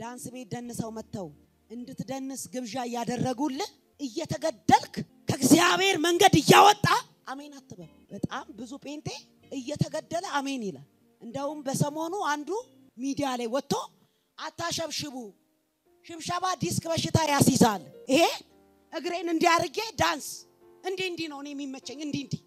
ዳንስ ቤት ደንሰው መጥተው እንድትደንስ ግብዣ እያደረጉልህ እየተገደልክ ከእግዚአብሔር መንገድ እያወጣ አሜን አትበል። በጣም ብዙ ጴንጤ እየተገደለ አሜን ይላል። እንደውም በሰሞኑ አንዱ ሚዲያ ላይ ወጥቶ አታሸብሽቡ፣ ሽብሸባ ዲስክ በሽታ ያስይዛል። ይሄ እግሬን እንዲያርጌ ዳንስ እንዲህ እንዲህ ነው እኔ የሚመቸኝ እንዲህ እንዲህ።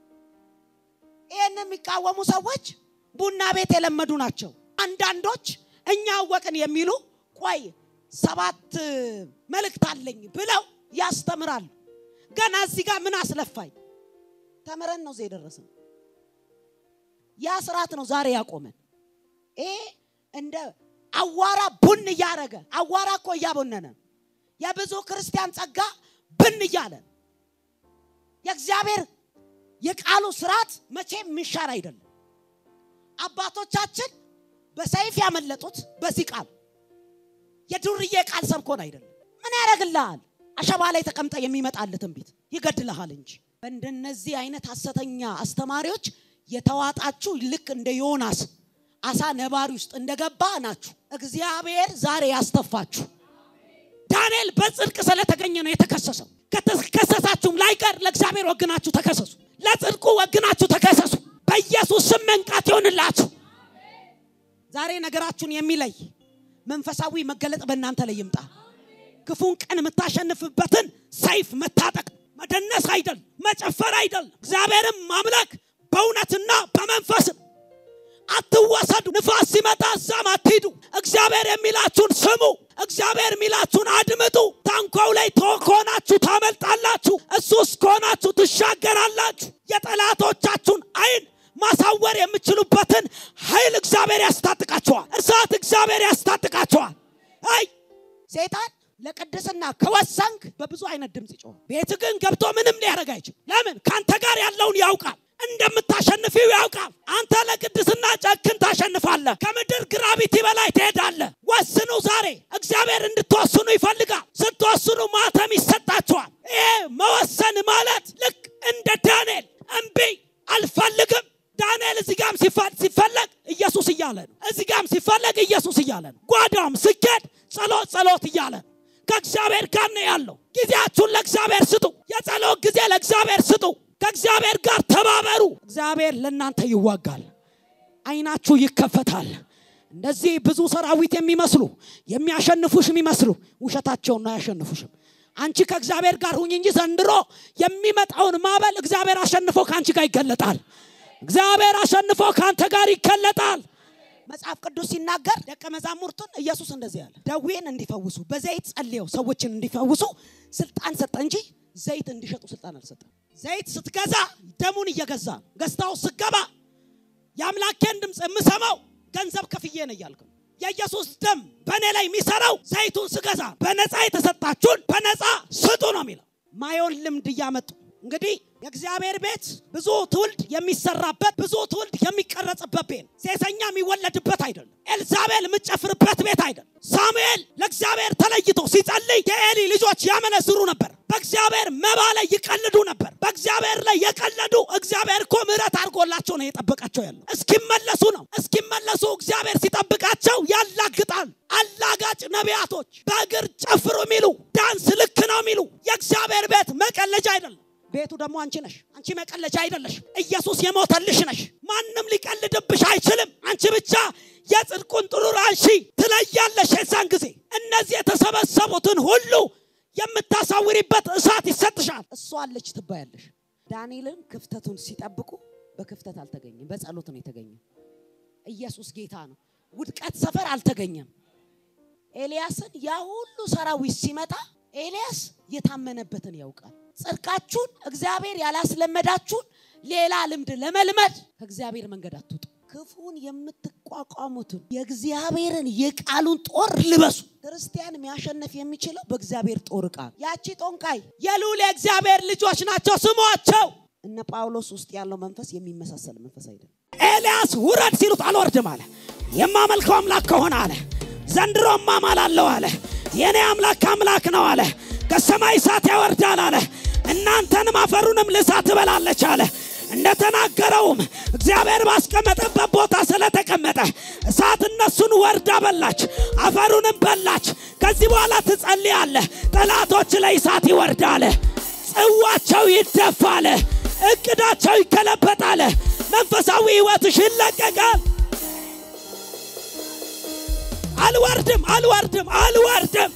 ይህን የሚቃወሙ ሰዎች ቡና ቤት የለመዱ ናቸው። አንዳንዶች እኛ አወቅን የሚሉ ቆይ ሰባት መልእክት አለኝ ብለው ያስተምራሉ። ገና እዚህ ጋር ምን አስለፋኝ? ተምረን ነው እዚህ የደረስነው። ያ ስርዓት ነው ዛሬ ያቆመን። ይሄ እንደ አዋራ ቡን እያረገ አዋራ እኮ እያቦነነ የብዙ ክርስቲያን ጸጋ ብን እያለ የእግዚአብሔር የቃሉ ስርዓት መቼም የሚሻር አይደለም። አባቶቻችን በሰይፍ ያመለጡት በዚህ ቃል የዱርዬ ቃል ሰብኮን አይደለም። ምን ያደርግልሃል? አሸባ ላይ ተቀምጠ የሚመጣልህ ትንቢት ይገድልሃል እንጂ በእንደነዚህ አይነት ሐሰተኛ አስተማሪዎች የተዋጣችሁ ልክ እንደ ዮናስ አሳ ነባሪ ውስጥ እንደገባ ናችሁ። እግዚአብሔር ዛሬ ያስተፋችሁ። ዳንኤል በጽድቅ ስለተገኘ ነው የተከሰሰው። ከተከሰሳችሁም ላይቀር ለእግዚአብሔር ወግናችሁ ተከሰሱ። ለጽድቁ ወግናችሁ ተከሰሱ። በኢየሱስ ስም መንቃት ይሆንላችሁ። ዛሬ ነገራችሁን የሚለይ መንፈሳዊ መገለጥ በእናንተ ላይ ይምጣ። ክፉን ቀን የምታሸንፍበትን ሰይፍ መታጠቅ መደነስ አይደል፣ መጨፈር አይደል፣ እግዚአብሔርም ማምለክ በእውነትና በመንፈስም አትወሰዱ። ንፋስ ሲመጣ እዛም አትሂዱ። እግዚአብሔር የሚላችሁን ስሙ። እግዚአብሔር የሚላችሁን አድምጡ። ታንኳው ላይ ከሆናችሁ ታመልጣላችሁ። እሱ ውስጥ ከሆናችሁ ትሻገራላችሁ። የጠላቶቻችሁን አይን ማሳወር የምችሉበትን ኃይል እግዚአብሔር ያስታጥቃቸዋል። እሳት እግዚአብሔር ያስታጥቃቸዋል። አይ ሴጣን ለቅድስና ከወሰንክ በብዙ አይነት ድምፅ ይጮሃል። ቤት ግን ገብቶ ምንም ሊያደርግ አይችል። ለምን? ከአንተ ጋር ያለውን ያውቃል። እንደምታሸንፊው ያውቃል። አንተ ለቅድስና ጨክን ታሸንፋለህ። ከምድር ግራቪቲ በላይ ትሄዳለህ። ወስኑ። ዛሬ እግዚአብሔር እንድትወስኑ ይፈልጋል። ስትወስኑ ማተም ይሰጣችኋል። ይሄ መወሰን ማለት ልክ እንደ ዳንኤል እምቢ አልፈልግም። ዳንኤል እዚህ ጋም ሲፈለግ ኢየሱስ እያለ ነው። እዚህ ጋም ሲፈለግ ኢየሱስ እያለ ነው። ጓዳም ስኬድ ጸሎት ጸሎት እያለ ነው። ከእግዚአብሔር ጋር ነው ያለው። ጊዜያችሁን ለእግዚአብሔር ስጡ። የጸሎት ጊዜ ለእግዚአብሔር ስጡ። ከእግዚአብሔር ጋር ተባበሩ። እግዚአብሔር ለእናንተ ይዋጋል። አይናችሁ ይከፈታል። እንደዚህ ብዙ ሰራዊት የሚመስሉ የሚያሸንፉሽ የሚመስሉ ውሸታቸውን ነው አያሸንፉሽም። አንቺ ከእግዚአብሔር ጋር ሁኝ እንጂ ዘንድሮ የሚመጣውን ማዕበል እግዚአብሔር አሸንፎ ከአንቺ ጋር ይገለጣል። እግዚአብሔር አሸንፎ ከአንተ ጋር ይገለጣል። መጽሐፍ ቅዱስ ሲናገር ደቀ መዛሙርቱን ኢየሱስ እንደዚህ ያለ ደዌን እንዲፈውሱ በዘይት ጸልየው ሰዎችን እንዲፈውሱ ስልጣን ሰጠ እንጂ ዘይት እንዲሸጡ ስልጣን አልሰጠም። ዘይት ስትገዛ ደሙን እየገዛ ገዝታው ስገባ የአምላኬን ድምፅ የምሰማው ገንዘብ ከፍዬ ነው እያልክ ነው። የኢየሱስ ደም በእኔ ላይ የሚሰራው ዘይቱን ስገዛ በነፃ የተሰጣችሁን በነፃ ስጡ ነው የሚለው። ማየውን ልምድ እያመጡ እንግዲህ የእግዚአብሔር ቤት ብዙ ትውልድ የሚሰራበት ብዙ ትውልድ የሚቀረጽበት ቤት ሴሰኛ የሚወለድበት አይደለም። ኤልዛቤል የምትጨፍርበት ቤት አይደለም። ሳሙኤል ለእግዚአብሔር ተለይቶ ሲጸልይ የኤሊ ልጆች ያመነዝሩ ነበር። በእግዚአብሔር መባ ላይ ይቀልዱ ነበር። በእግዚአብሔር ላይ የቀለዱ እግዚአብሔር እኮ ምሕረት አድርጎላቸው ነው የጠበቃቸው ያለው። እስኪመለሱ ነው። እስኪመለሱ እግዚአብሔር ሲጠብቃቸው ያላግጣል። አላጋጭ ነቢያቶች በእግር ጨፍሩ የሚሉ ዳንስ ልክ ነው የሚሉ የእግዚአብሔር ቤት መቀለጃ አይደለም። ቤቱ ደግሞ አንቺ ነሽ። አንቺ መቀለጃ አይደለሽ። ኢየሱስ የሞተልሽ ነሽ። ማንም ሊቀልድብሽ አይችልም። አንቺ ብቻ የጽድቁን ጥሩር አንሺ ትለያለሽ። የዛን ጊዜ እነዚህ የተሰበሰቡትን ሁሉ የምታሳውሪበት እሳት ይሰጥሻል። እሷ አለች ትባያለሽ። ዳንኤልን ክፍተቱን ሲጠብቁ በክፍተት አልተገኘም፣ በጸሎት ነው የተገኘ። ኢየሱስ ጌታ ነው። ውድቀት ሰፈር አልተገኘም። ኤልያስን ያ ሁሉ ሰራዊት ሲመጣ ኤልያስ የታመነበትን ያውቃል። ጽድቃችሁን እግዚአብሔር ያላስለመዳችሁን ሌላ ልምድ ለመልመድ ከእግዚአብሔር መንገድ አትውጡ። ክፉን የምትቋቋሙትን የእግዚአብሔርን የቃሉን ጦር ልበሱ። ክርስቲያን የሚያሸንፍ የሚችለው በእግዚአብሔር ጦር ዕቃ ነው። ያቺ ጦንቃይ የልዑል የእግዚአብሔር ልጆች ናቸው ስሟቸው። እነ ጳውሎስ ውስጥ ያለው መንፈስ የሚመሳሰል መንፈስ አይደለም። ኤልያስ ውረድ ሲሉት አልወርድም አለ። የማመልከው አምላክ ከሆነ አለ ዘንድሮ እማማላለሁ አለ። የእኔ አምላክ አምላክ ነው አለ። ከሰማይ እሳት ያወርዳል አለ። እናንተንም አፈሩንም ልሳት ትበላለች አለ። እንደተናገረውም እግዚአብሔር ባስቀመጠበት ቦታ ስለተቀመጠ እሳት እነሱን ወርዳ በላች፣ አፈሩንም በላች። ከዚህ በኋላ ትጸልያለህ፣ ጠላቶች ላይ እሳት ይወርዳል፣ ጽዋቸው ይደፋል፣ እቅዳቸው ይገለበጣል፣ መንፈሳዊ ሕይወትሽ ይለቀቃል። አልወርድም፣ አልወርድም፣ አልወርድም።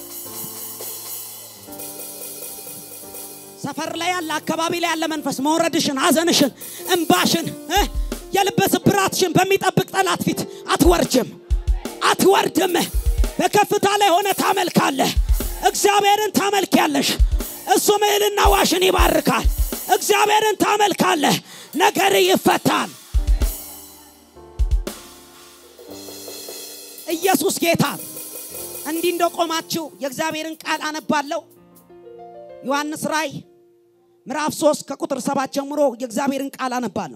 ሰፈር ላይ ያለ አካባቢ ላይ ያለ መንፈስ መውረድሽን፣ ሐዘንሽን፣ እንባሽን፣ የልብ ስብራትሽን በሚጠብቅ ጠላት ፊት አትወርጅም፣ አትወርድም። በከፍታ ላይ ሆነ ታመልካለህ። እግዚአብሔርን ታመልኪያለሽ። እሱ እህልና ዋሽን ይባርካል። እግዚአብሔርን ታመልካለህ። ነገር ይፈታል። ኢየሱስ ጌታ። እንዲህ እንደቆማችሁ የእግዚአብሔርን ቃል አነባለሁ። ዮሐንስ ራእይ ምዕራፍ 3 ከቁጥር 7 ጀምሮ የእግዚአብሔርን ቃል አነባለሁ።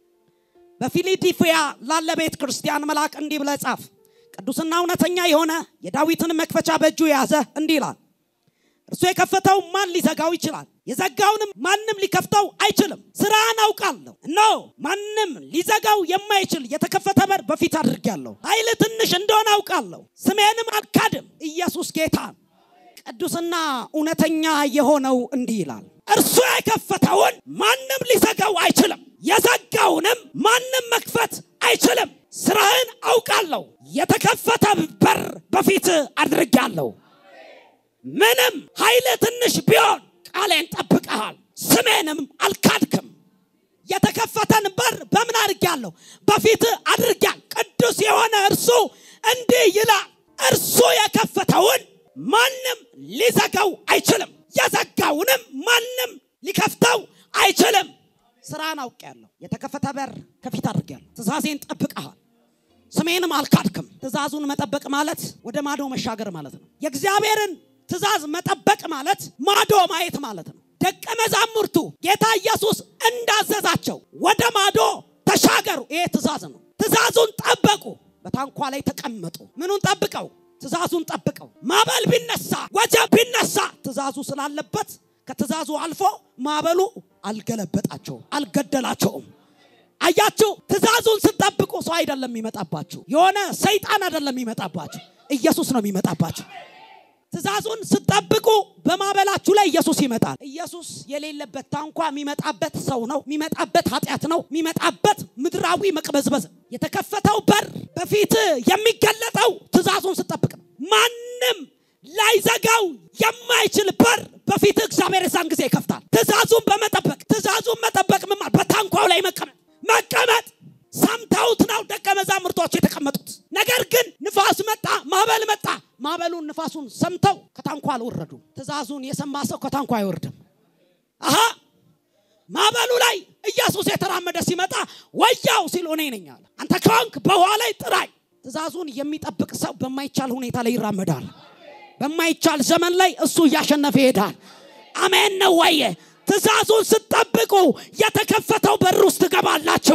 በፊላዴልፊያ ላለ ቤተ ክርስቲያን መልአክ እንዲህ ብለህ ጻፍ፣ ቅዱስና እውነተኛ የሆነ የዳዊትን መክፈቻ በእጁ የያዘ እንዲህ ይላል፣ እርሱ የከፈተው ማን ሊዘጋው ይችላል? የዘጋውንም ማንም ሊከፍተው አይችልም። ስራህን አውቃለሁ። እነሆ ማንም ሊዘጋው የማይችል የተከፈተ በር በፊት አድርጌያለሁ። ኃይል ትንሽ እንደሆነ አውቃለሁ። ስሜንም አልካድም። ኢየሱስ ጌታ ቅዱስና እውነተኛ የሆነው እንዲህ ይላል፣ እርሱ የከፈተውን ማንም ሊዘጋው አይችልም፣ የዘጋውንም ማንም መክፈት አይችልም። ስራህን አውቃለሁ፣ የተከፈተ በር በፊት አድርጌያለሁ። ምንም ኃይል ትንሽ ቢሆን ቃሌን ጠብቀሃል፣ ስሜንም አልካድክም። የተከፈተን በር በምን አድርጌያለሁ? በፊት አድርጌያል። ቅዱስ የሆነ እርሱ እንዲህ ይላል፣ እርሱ የከፈተውን ማንም ሊዘጋው አይችልም፣ የዘጋውንም ማንም ሊከፍተው አይችልም። ስራን አውቄያለሁ፣ የተከፈተ በር ከፊት አድርጌያለሁ። ትእዛዜን ጠብቀሃል፣ ስሜንም አልካድክም። ትእዛዙን መጠበቅ ማለት ወደ ማዶ መሻገር ማለት ነው። የእግዚአብሔርን ትእዛዝ መጠበቅ ማለት ማዶ ማየት ማለት ነው። ደቀ መዛሙርቱ ጌታ ኢየሱስ እንዳዘዛቸው ወደ ማዶ ተሻገሩ። ይሄ ትእዛዝ ነው። ትእዛዙን ጠበቁ። በታንኳ ላይ ተቀመጡ። ምኑን ጠብቀው? ትእዛዙን ጠብቀው። ማዕበል ቢነሳ፣ ወጀብ ቢነሳ ትእዛዙ ስላለበት ከትእዛዙ አልፎ ማዕበሉ አልገለበጣቸውም፣ አልገደላቸውም። አያችሁ፣ ትእዛዙን ስጠብቁ ሰው አይደለም የሚመጣባችሁ፣ የሆነ ሰይጣን አይደለም የሚመጣባችሁ፣ ኢየሱስ ነው የሚመጣባችሁ። ትእዛዙን ስጠብቁ በማዕበላችሁ ላይ ኢየሱስ ይመጣል። ኢየሱስ የሌለበት ታንኳ የሚመጣበት ሰው ነው፣ የሚመጣበት ኃጢአት ነው፣ የሚመጣበት ምድራዊ መቅበዝበዝ። የተከፈተው በር በፊት የሚገለጠው ትእዛዙን ስጠብቅ ነው። ማንም ላይዘጋው የማይችል በር በፊት እግዚአብሔር የዛን ጊዜ ይከፍታል። ትእዛዙን በመጠበቅ ትእዛዙን መጠበቅ ምን ማለት? በታንኳው ላይ መቀመጥ መቀመጥ ሰምተውት ነው ደቀ መዛሙርቶች የተቀመጡት። ነገር ግን ንፋስ መጣ፣ ማዕበል መጣ። ማዕበሉን ንፋሱን ሰምተው ከታንኳ አልወረዱም። ትእዛዙን የሰማ ሰው ከታንኳ አይወርድም። አሃ ማዕበሉ ላይ ኢየሱስ የተራመደ ሲመጣ ወያው ሲል እኔ ነኝ አለ። አንተ ከሆንክ በውሃ ላይ ጥራኝ። ትእዛዙን የሚጠብቅ ሰው በማይቻል ሁኔታ ላይ ይራመዳል። በማይቻል ዘመን ላይ እሱ እያሸነፈ ይሄዳል። አሜን ነው ወየ? ትእዛዙን ስትጠብቁ የተከፈተው በር ውስጥ ትገባላችሁ።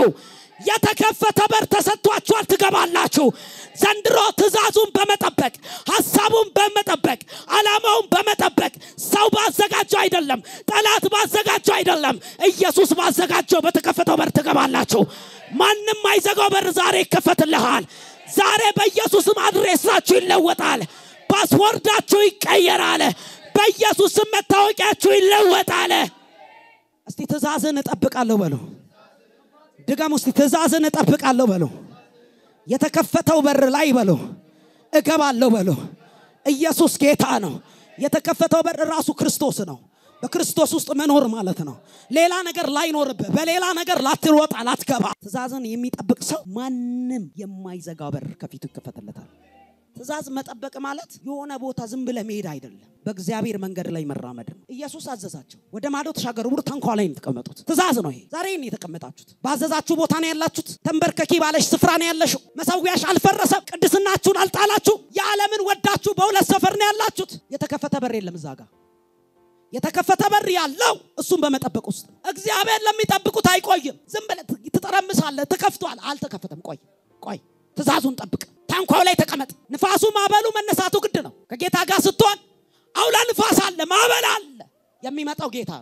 የተከፈተ በር ተሰጥቷችኋል፣ ትገባላችሁ። ዘንድሮ ትእዛዙን በመጠበቅ ሀሳቡን በመጠበቅ ዓላማውን በመጠበቅ ሰው ባዘጋጀው አይደለም፣ ጠላት ባዘጋጀው አይደለም፣ ኢየሱስ ባዘጋጀው በተከፈተው በር ትገባላችሁ። ማንም አይዘጋው በር ዛሬ ይከፈትልሃል። ዛሬ በኢየሱስም አድሬሳችሁ ይለወጣል። ፓስፖርታችሁ ይቀየራል። በኢየሱስም መታወቂያችሁ ይለወጣል። እስቲ ትእዛዝን እጠብቃለሁ በሉ። ድገም ውስጥ ትእዛዝን እጠብቃለሁ በሉ። የተከፈተው በር ላይ በሉ እገባለሁ በሉ። ኢየሱስ ጌታ ነው። የተከፈተው በር ራሱ ክርስቶስ ነው። በክርስቶስ ውስጥ መኖር ማለት ነው። ሌላ ነገር ላይኖርብህ፣ በሌላ ነገር ላትሮጥ ላትገባ። ትእዛዝን የሚጠብቅ ሰው ማንም የማይዘጋ በር ከፊቱ ይከፈትለታል። ትእዛዝ መጠበቅ ማለት የሆነ ቦታ ዝም ብለህ መሄድ አይደለም፣ በእግዚአብሔር መንገድ ላይ መራመድ ነው። ኢየሱስ አዘዛቸው፣ ወደ ማዶ ተሻገሩ ብሎ ታንኳ ላይ ነው የተቀመጡት። ትእዛዝ ነው ይሄ። ዛሬ ነው የተቀመጣችሁት፣ ባዘዛችሁ ቦታ ነው ያላችሁት። ተንበርከኪ ባለሽ ስፍራ ነው ያለሽው። መሰዊያሽ አልፈረሰም፣ ቅድስናችሁን አልጣላችሁ። የዓለምን ወዳችሁ በሁለት ሰፈር ነው ያላችሁት። የተከፈተ በር የለም እዛ ጋር የተከፈተ በር ያለው እሱን በመጠበቅ ውስጥ እግዚአብሔር ለሚጠብቁት አይቆይም። ዝም ብለህ ትጠረምሳለህ። ተከፍቷል፣ አልተከፈተም። ቆይ ቆይ፣ ትእዛዙን ጠብቅ። ታንኳው ላይ ተቀመጥ። ንፋሱ ማዕበሉ መነሳቱ ግድ ነው። ከጌታ ጋር ስትሆን አውላ ንፋስ አለ፣ ማዕበል አለ። የሚመጣው ጌታ ነው።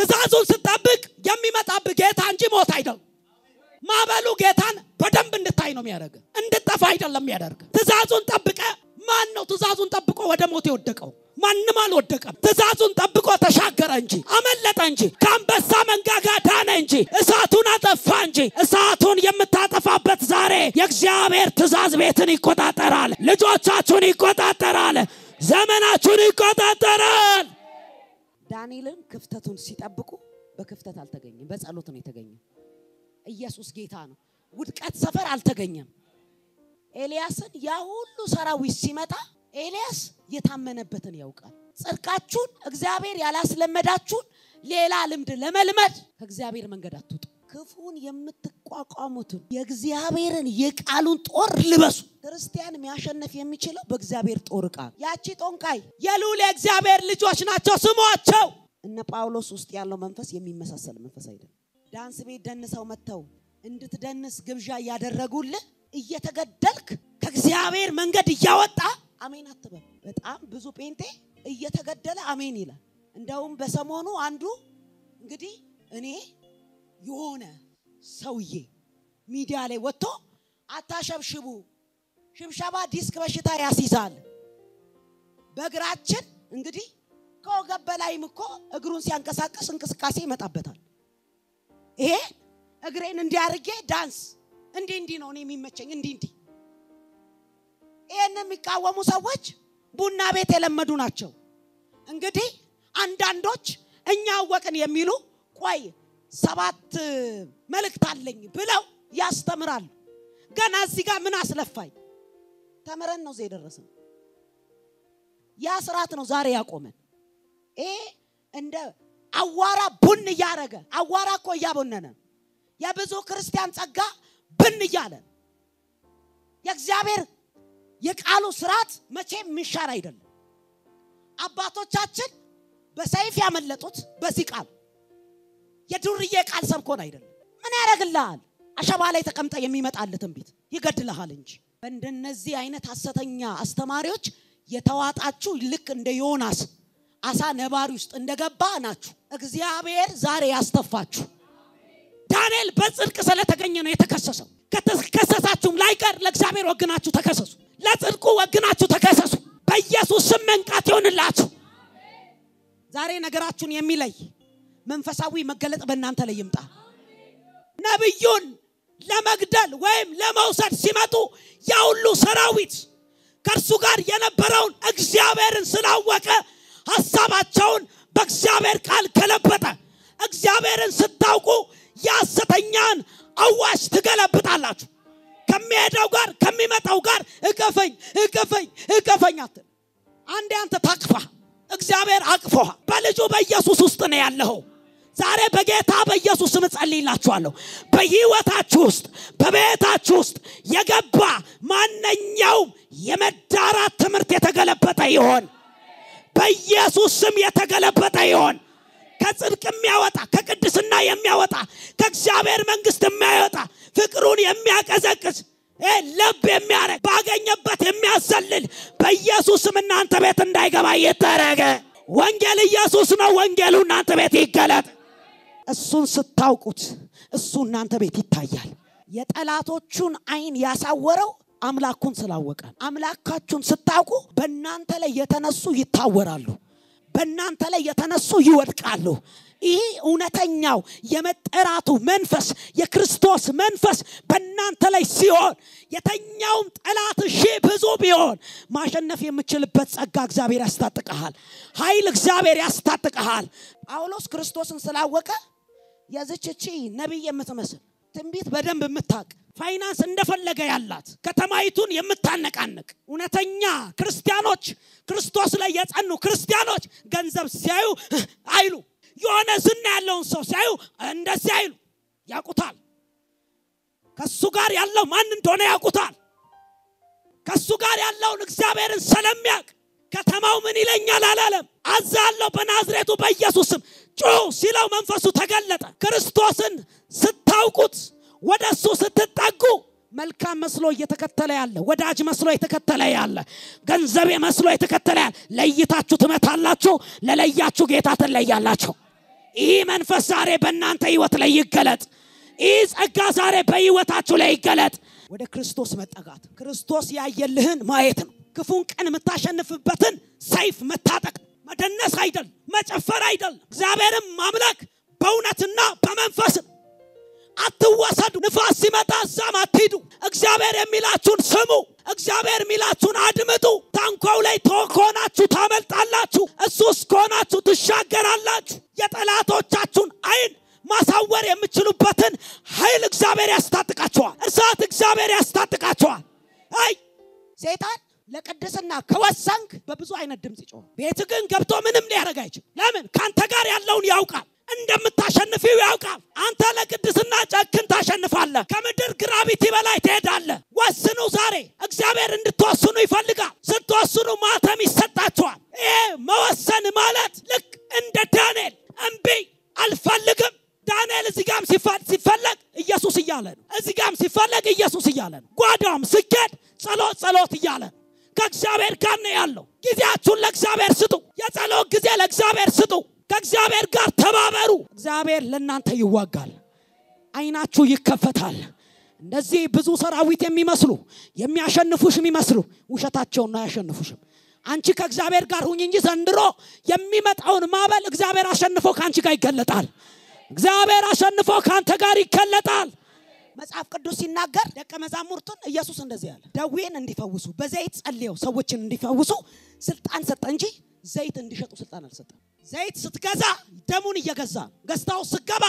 ትእዛዙን ስጠብቅ የሚመጣብህ ጌታ እንጂ ሞት አይደለም። ማዕበሉ ጌታን በደንብ እንድታይ ነው የሚያደርግ፣ እንድጠፋ አይደለም የሚያደርግ። ትእዛዙን ጠብቀ ማን ነው ትእዛዙን ጠብቆ ወደ ሞት የወደቀው? ማንም አልወደቀም። ትእዛዙን ጠብቆ ተሻገረ እንጂ አመለጠ እንጂ ከአንበሳ መንጋጋ ዳነ እንጂ እሳቱን አጠፋ እንጂ። እሳቱን የምታጠፋበት ዛሬ የእግዚአብሔር ትእዛዝ ቤትን ይቆጣጠራል፣ ልጆቻችሁን ይቆጣጠራል፣ ዘመናችሁን ይቆጣጠራል። ዳንኤልን ክፍተቱን ሲጠብቁ በክፍተት አልተገኘም፣ በጸሎት ነው የተገኘው። ኢየሱስ ጌታ ነው። ውድቀት ሰፈር አልተገኘም። ኤልያስን ያ ሁሉ ሰራዊት ሲመጣ ኤልያስ የታመነበትን ያውቃል። ጽድቃችሁን እግዚአብሔር ያላስለመዳችሁን ሌላ ልምድ ለመልመድ ከእግዚአብሔር መንገድ አትውጡ። ክፉን የምትቋቋሙትን የእግዚአብሔርን የቃሉን ጦር ልበሱ። ክርስቲያን የሚያሸንፍ የሚችለው በእግዚአብሔር ጦር ዕቃ። ያቺ ጦንቃይ የልዑል የእግዚአብሔር ልጆች ናቸው ስሟቸው። እነ ጳውሎስ ውስጥ ያለው መንፈስ የሚመሳሰል መንፈስ አይደለም። ዳንስ ቤት ደንሰው መጥተው እንድትደንስ ግብዣ እያደረጉልህ እየተገደልክ ከእግዚአብሔር መንገድ እያወጣ አሜን አትበል። በጣም ብዙ ጴንጤ እየተገደለ አሜን ይላል። እንደውም በሰሞኑ አንዱ እንግዲህ እኔ የሆነ ሰውዬ ሚዲያ ላይ ወጥቶ አታሸብሽቡ፣ ሽብሸባ ዲስክ በሽታ ያስይዛል። በእግራችን እንግዲህ ከወገብ በላይም እኮ እግሩን ሲያንቀሳቀስ እንቅስቃሴ ይመጣበታል። ይሄ እግሬን እንዲያርጌ ዳንስ እንዲህ እንዲህ ነው እኔ የሚመቸኝ እንዲህ እንዲህ። ይህን የሚቃወሙ ሰዎች ቡና ቤት የለመዱ ናቸው። እንግዲህ አንዳንዶች እኛ አወቅን የሚሉ ቆይ ሰባት መልእክት አለኝ ብለው ያስተምራሉ። ገና እዚህ ጋር ምን አስለፋኝ? ተምረን ነው እዚህ የደረስነው። ያ ስርዓት ነው ዛሬ ያቆመን። ይሄ እንደ አዋራ ቡን እያደረገ አዋራ እኮ እያቦነነ የብዙ ክርስቲያን ጸጋ ብን እያለ የእግዚአብሔር የቃሉ ስርዓት መቼም የሚሻር አይደለም። አባቶቻችን በሰይፍ ያመለጡት በዚህ ቃል የዱርዬ ቃል ሰብኮን አይደለም። ምን ያደርግልሃል? አሸባ ላይ ተቀምጠ የሚመጣልህ ትንቢት ይገድልሃል እንጂ። በእንደነዚህ አይነት ሐሰተኛ አስተማሪዎች የተዋጣችሁ ልክ እንደ ዮናስ አሳ ነባሪ ውስጥ እንደገባ ናችሁ። እግዚአብሔር ዛሬ ያስተፋችሁ። ዳንኤል በጽድቅ ስለተገኘ ነው የተከሰሰው። ከተከሰሳችሁም ላይቀር ለእግዚአብሔር ወግናችሁ ተከሰሱ። ለጽድቁ ወግናችሁ ተከሰሱ። በኢየሱስ ስም መንቃት ይሆንላችሁ። ዛሬ ነገራችሁን የሚለይ መንፈሳዊ መገለጥ በእናንተ ላይ ይምጣ። ነቢዩን ለመግደል ወይም ለመውሰድ ሲመጡ ያ ሁሉ ሰራዊት ከእርሱ ጋር የነበረውን እግዚአብሔርን ስላወቀ ሀሳባቸውን በእግዚአብሔር ቃል ገለበጠ። እግዚአብሔርን ስታውቁ የሐሰተኛን አዋሽ ትገለብጣላችሁ። ከሚሄደው ጋር ከሚመጣው ጋር እቀፈኝ እቀፈኝ እቀፈኝ አትል። አንዴ አንተ ታቅፋ፣ እግዚአብሔር አቅፎሃ በልጁ በኢየሱስ ውስጥ ነው ያለኸው። ዛሬ በጌታ በኢየሱስ ስም ጸልይላችኋለሁ። በህይወታችሁ ውስጥ በቤታችሁ ውስጥ የገባ ማንኛውም የመዳራት ትምህርት የተገለበጠ ይሆን በኢየሱስ ስም የተገለበጠ ይሆን። ከጽድቅ የሚያወጣ ከቅድስና የሚያወጣ ከእግዚአብሔር መንግስት የሚያወጣ ፍቅሩን የሚያቀዘቅዝ ለብ የሚያረግ ባገኘበት የሚያሰልል በኢየሱስ ስም እናንተ ቤት እንዳይገባ እየተረገ ወንጌል ኢየሱስ ነው። ወንጌሉ እናንተ ቤት ይገለጥ። እሱን ስታውቁት እሱ እናንተ ቤት ይታያል። የጠላቶቹን አይን ያሳወረው አምላኩን ስላወቀ አምላካችሁን ስታውቁ በእናንተ ላይ የተነሱ ይታወራሉ፣ በእናንተ ላይ የተነሱ ይወድቃሉ። ይህ እውነተኛው የመጠራቱ መንፈስ የክርስቶስ መንፈስ በእናንተ ላይ ሲሆን የተኛውም ጠላት ሺህ ብዙ ቢሆን ማሸነፍ የምችልበት ጸጋ እግዚአብሔር ያስታጥቀሃል። ኃይል እግዚአብሔር ያስታጥቀሃል። ጳውሎስ ክርስቶስን ስላወቀ የዝችቺ ነቢይ የምትመስል ትንቢት በደንብ የምታውቅ ፋይናንስ እንደፈለገ ያላት ከተማይቱን የምታነቃንቅ እውነተኛ ክርስቲያኖች ክርስቶስ ላይ የጸኑ ክርስቲያኖች ገንዘብ ሲያዩ አይሉ የሆነ ዝና ያለውን ሰው ሲያዩ እንደዚህ አይሉ ያውቁታል። ከሱ ጋር ያለው ማን እንደሆነ ያውቁታል። ከሱ ጋር ያለውን እግዚአብሔርን ስለሚያውቅ ከተማው ምን ይለኛል አላለም። አዛለሁ በናዝሬቱ በኢየሱስ ስም ጩህ ሲለው መንፈሱ ተገለጠ። ክርስቶስን ስታውቁት ወደ እሱ ስትጠጉ መልካም መስሎ እየተከተለ ያለ ወዳጅ መስሎ የተከተለ ያለ ገንዘቤ መስሎ የተከተለ ያለ ለይታችሁ ትመታላችሁ። ለለያችሁ ጌታ ትለያላችሁ። ይህ መንፈስ ዛሬ በእናንተ ህይወት ላይ ይገለጥ። ይህ ጸጋ ዛሬ በህይወታችሁ ላይ ይገለጥ። ወደ ክርስቶስ መጠጋት ክርስቶስ ያየልህን ማየት ነው። ክፉን ቀን የምታሸንፍበትን ሰይፍ መታጠቅ መደነስ አይደል፣ መጨፈር አይደል፣ እግዚአብሔርን ማምለክ በእውነትና በመንፈስ ነው። አትወሰዱ። ንፋስ ሲመጣ እዛም አትሂዱ። እግዚአብሔር የሚላችሁን ስሙ። እግዚአብሔር የሚላችሁን አድምጡ። ታንኳው ላይ ከሆናችሁ ታመልጣላችሁ። እሱ ውስጥ ከሆናችሁ ትሻገራላችሁ። የጠላቶቻችሁን አይን ማሳወር የምችሉበትን ኃይል እግዚአብሔር ያስታጥቃቸዋል። እሳት እግዚአብሔር ያስታጥቃቸዋል። አይ ሰይጣን ለቅድስና ከወሰንክ በብዙ አይነት ድምፅ ይጮሃል። ቤት ግን ገብቶ ምንም ሊያደርግ አይችል። ለምን? ከአንተ ጋር ያለውን ያውቃል። እንደምታሸንፊው ያውቃል። አንተ ለቅድስና ጨክን ታሸንፋለህ። ከምድር ግራቪቲ በላይ ትሄዳለህ። ወስኑ። ዛሬ እግዚአብሔር እንድትወስኑ ይፈልጋል። ስትወስኑ ማተም ይሰጣችኋል። ይሄ መወሰን ማለት ልክ እንደ ዳንኤል እምቢ አልፈልግም። ዳንኤል እዚህ ጋም ሲፈለግ ኢየሱስ እያለ ነው። እዚህ ጋም ሲፈለግ ኢየሱስ እያለ ነው። ጓዳም ስኬድ ጸሎት ጸሎት እያለ ነው። ከእግዚአብሔር ጋር ነው ያለው። ጊዜያችሁን ለእግዚአብሔር ስጡ። የጸሎት ጊዜ ለእግዚአብሔር ስጡ። ከእግዚአብሔር ጋር ተባበሩ። እግዚአብሔር ለእናንተ ይዋጋል። አይናችሁ ይከፈታል። እንደዚህ ብዙ ሰራዊት የሚመስሉ የሚያሸንፉሽ የሚመስሉ ውሸታቸውን ነው አያሸንፉሽም። አንቺ ከእግዚአብሔር ጋር ሁኝ እንጂ ዘንድሮ የሚመጣውን ማዕበል እግዚአብሔር አሸንፎ ከአንቺ ጋር ይገለጣል። እግዚአብሔር አሸንፎ ከአንተ ጋር ይገለጣል። መጽሐፍ ቅዱስ ሲናገር ደቀ መዛሙርቱን ኢየሱስ እንደዚህ አለ፣ ደዌን እንዲፈውሱ በዘይት ጸልየው ሰዎችን እንዲፈውሱ ስልጣን ሰጠ እንጂ ዘይት እንዲሸጡ ስልጣን አልሰጠም። ዘይት ስትገዛ ደሙን እየገዛ ገዝታው ስገባ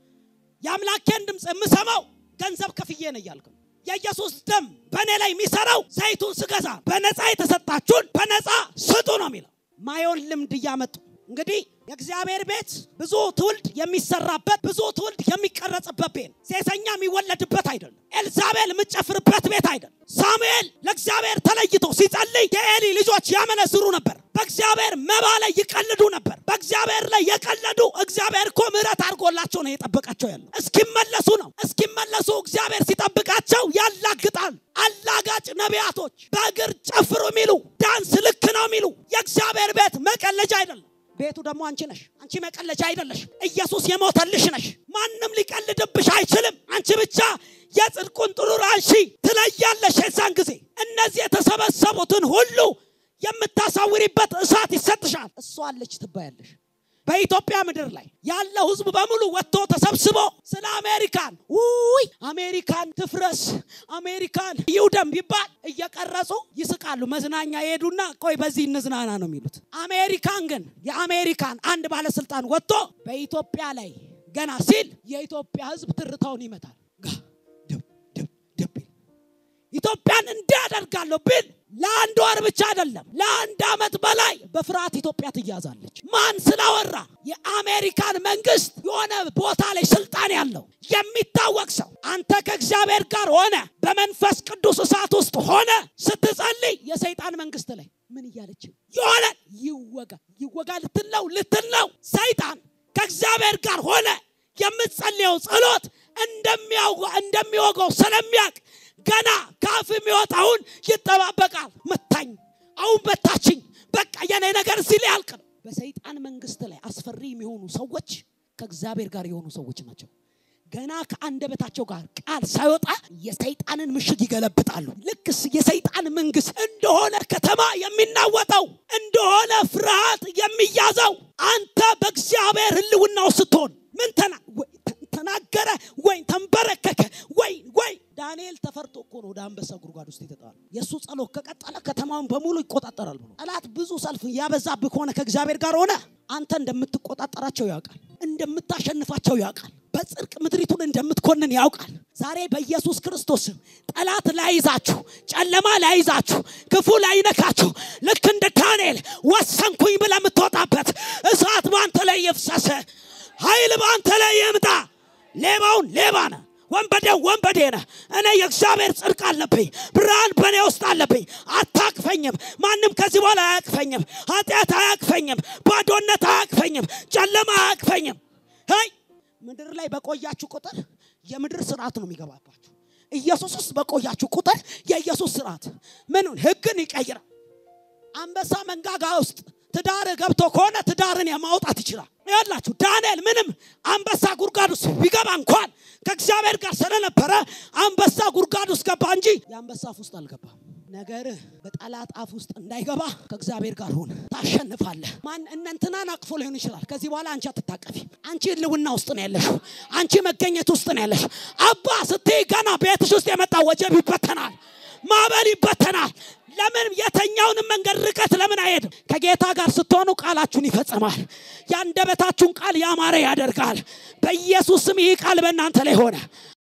የአምላኬን ድምፅ የምሰማው ገንዘብ ከፍዬ ነው እያልክ ነው። የኢየሱስ ደም በእኔ ላይ የሚሰራው ዘይቱን ስገዛ በነፃ የተሰጣችሁን በነፃ ስጡ ነው የሚለው። ማየውን ልምድ እያመጡ እንግዲህ የእግዚአብሔር ቤት ብዙ ትውልድ የሚሰራበት ብዙ ትውልድ የሚቀረጽበት ቤት ሴሰኛ የሚወለድበት አይደለም። ኤልዛቤል የምትጨፍርበት ቤት አይደለም። ሳሙኤል ለእግዚአብሔር ተለይቶ ሲጸልይ የኤሊ ልጆች ያመነዝሩ ነበር። በእግዚአብሔር መባ ላይ ይቀልዱ ነበር። በእግዚአብሔር ላይ የቀለዱ እግዚአብሔር እኮ ምሕረት አድርጎላቸው ነው የጠበቃቸው ያለው። እስኪመለሱ ነው። እስኪመለሱ እግዚአብሔር ሲጠብቃቸው ያላግጣል። አላጋጭ ነቢያቶች በእግር ጨፍሩ የሚሉ ዳንስ ልክ ነው የሚሉ የእግዚአብሔር ቤት መቀለጃ አይደለም። ቤቱ ደግሞ አንቺ ነሽ። አንቺ መቀለጃ አይደለሽ። ኢየሱስ የሞተልሽ ነሽ። ማንም ሊቀልድብሽ አይችልም። አንቺ ብቻ የጽድቁን ጥሩር አንሺ ትለያለሽ። የዛን ጊዜ እነዚህ የተሰበሰቡትን ሁሉ የምታሳውሪበት እሳት ይሰጥሻል። እሷ አለች ትባያለሽ። በኢትዮጵያ ምድር ላይ ያለው ሕዝብ በሙሉ ወጥቶ ተሰብስቦ ስለ አሜሪካን ውይ አሜሪካን ትፍረስ፣ አሜሪካን ይውደም ቢባል እየቀረጹ ይስቃሉ። መዝናኛ ይሄዱና ቆይ በዚህ እንዝናና ነው የሚሉት። አሜሪካን ግን የአሜሪካን አንድ ባለስልጣን ወጥቶ በኢትዮጵያ ላይ ገና ሲል የኢትዮጵያ ሕዝብ ትርታውን ይመታል። ጋ ደብ ደብ ደብ ኢትዮጵያን እንዳደርጋለሁ ቢል ለአንድ ወር ብቻ አይደለም ለአንድ ዓመት በላይ በፍርሃት ኢትዮጵያ ትያዛለች። ማን ስላወራ? የአሜሪካን መንግስት የሆነ ቦታ ላይ ስልጣን ያለው የሚታወቅ ሰው አንተ ከእግዚአብሔር ጋር ሆነ በመንፈስ ቅዱስ እሳት ውስጥ ሆነ ስትጸልይ የሰይጣን መንግስት ላይ ምን እያለች የሆነ ይወጋ ይወጋ ልትል ነው ልትል ነው። ሰይጣን ከእግዚአብሔር ጋር ሆነ የምትጸልየው ጸሎት እንደሚወጋው ስለሚያውቅ ገና ካፍ የሚወጣውን ይጠባበቃል። መታኝ፣ አሁን መታችኝ፣ በቃ የኔ ነገር እዚህ ላይ ያልቅ ነው። በሰይጣን መንግስት ላይ አስፈሪ የሚሆኑ ሰዎች ከእግዚአብሔር ጋር የሆኑ ሰዎች ናቸው። ገና ከአንደበታቸው ጋር ቃል ሳይወጣ የሰይጣንን ምሽግ ይገለብጣሉ። ልክ የሰይጣን መንግስት እንደሆነ ከተማ የሚናወጠው እንደሆነ ፍርሃት የሚያዘው አንተ በእግዚአብሔር ሕልውናው ስትሆን ምን ተናገረ ወይ ተንበረከከ ወይ ወይ ዳንኤል ተፈርቶ እኮ ነው ወደ አንበሳ ጉድጓድ ውስጥ የተጣለ። የእሱ ጸሎት ከቀጠለ ከተማውን በሙሉ ይቆጣጠራል ብሎ ጠላት ብዙ ሰልፍ ያበዛብህ ከሆነ ከእግዚአብሔር ጋር ሆነ አንተ እንደምትቆጣጠራቸው ያውቃል፣ እንደምታሸንፋቸው ያውቃል፣ በጽድቅ ምድሪቱን እንደምትኮንን ያውቃል። ዛሬ በኢየሱስ ክርስቶስ ጠላት ላይዛችሁ፣ ጨለማ ላይዛችሁ፣ ክፉ ላይነካችሁ፣ ልክ እንደ ዳንኤል ወሰንኩኝ ብለህ የምትወጣበት እሳት በአንተ ላይ ይፍሰስ፣ ኃይል በአንተ ላይ ይምጣ። ሌባውን ሌባ ነህ፣ ወንበዴው ወንበዴ ነህ። እኔ የእግዚአብሔር ጽድቅ አለብኝ፣ ብርሃን በእኔ ውስጥ አለብኝ። አታቅፈኝም። ማንም ከዚህ በኋላ አያቅፈኝም። ኃጢአት አያቅፈኝም። ባዶነት አያቅፈኝም። ጨለማ አያቅፈኝም። ሄይ ምድር ላይ በቆያችሁ ቁጥር የምድር ስርዓት ነው የሚገባባችሁ። ኢየሱስ ውስጥ በቆያችሁ ቁጥር የኢየሱስ ስርዓት ምኑን ህግን ይቀይራል። አንበሳ መንጋጋ ውስጥ ትዳር ገብቶ ከሆነ ትዳርን የማውጣት ይችላል። ያላችሁ ዳንኤል ምንም አንበሳ ጉድጓድ ውስጥ ቢገባ እንኳን ከእግዚአብሔር ጋር ስለነበረ አንበሳ ጉድጓድ ውስጥ ገባ እንጂ የአንበሳ አፍ ውስጥ አልገባም። ነገር በጠላት አፍ ውስጥ እንዳይገባ ከእግዚአብሔር ጋር ሁን፣ ታሸንፋለህ። ማን እነንትናን አቅፎ ሊሆን ይችላል። ከዚህ በኋላ አንቺ አትታቀፊ። አንቺ ህልውና ውስጥ ነው ያለሽው። አንቺ መገኘት ውስጥ ነው ያለሽ። አባ ስትይ ገና ቤትሽ ውስጥ የመጣ ወጀብ ይበተናል፣ ማዕበል ይበተናል። ለምን የተኛውንም መንገድ ርቀት ለምን አይሄድም? ከጌታ ጋር ስትሆኑ ቃላችሁን ይፈጽማል። የአንደበታችሁን ቃል ያማረ ያደርጋል። በኢየሱስ ስም ይህ ቃል በእናንተ ላይ ሆነ።